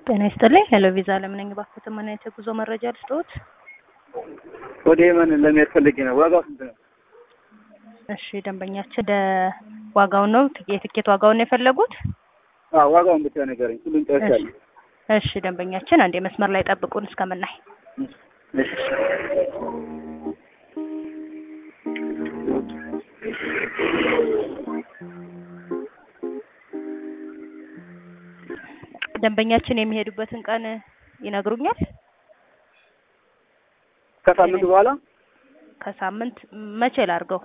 ጤና ይስጥልኝ። ሄሎ ቪዛ ለምን ነኝ ባክዎት፣ ምን አይነት የጉዞ መረጃ ልስጥዎት? ወደ የመን ለመሄድ ፈልጌ ነው። ዋጋው ስንት ነው? እሺ ደንበኛችን ወደ ዋጋውን ነው የትኬት ዋጋውን ነው የፈለጉት? አዎ ዋጋውን ብቻ ንገረኝ። ሁሉም ጨርሻለሁ። እሺ ደንበኛችን አንዴ መስመር ላይ ጠብቁን እስከምናይ። እሺ ደንበኛችን የሚሄዱበትን ቀን ይነግሩኛል? ከሳምንት በኋላ ከሳምንት መቼ ላድርገው?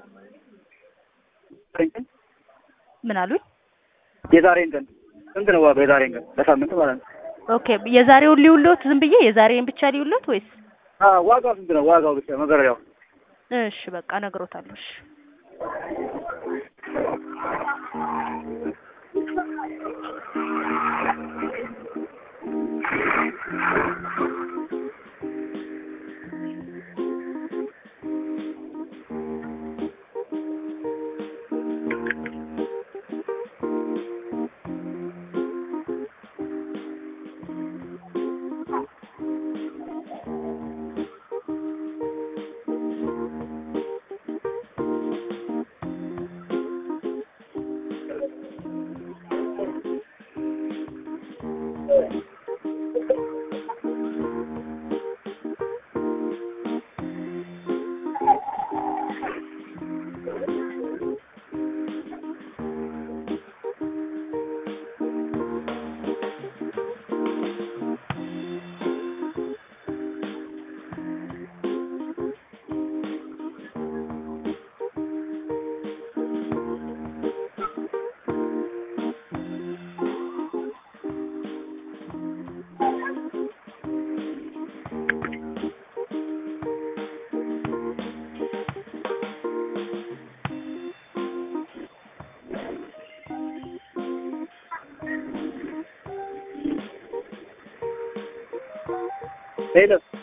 ምን አሉኝ? የዛሬን ቀን ስንት ነው ዋጋው? የዛሬን ቀን ለሳምንት ማለት ነው። ኦኬ የዛሬውን ሊውሎት ዝም ብዬ የዛሬን ብቻ ሊውሎት ወይስ? አዎ ዋጋው ስንት ነው? ዋጋው ብቻ መገረያው። እሺ በቃ እነግሮታለሁ። እሺ ሄሎ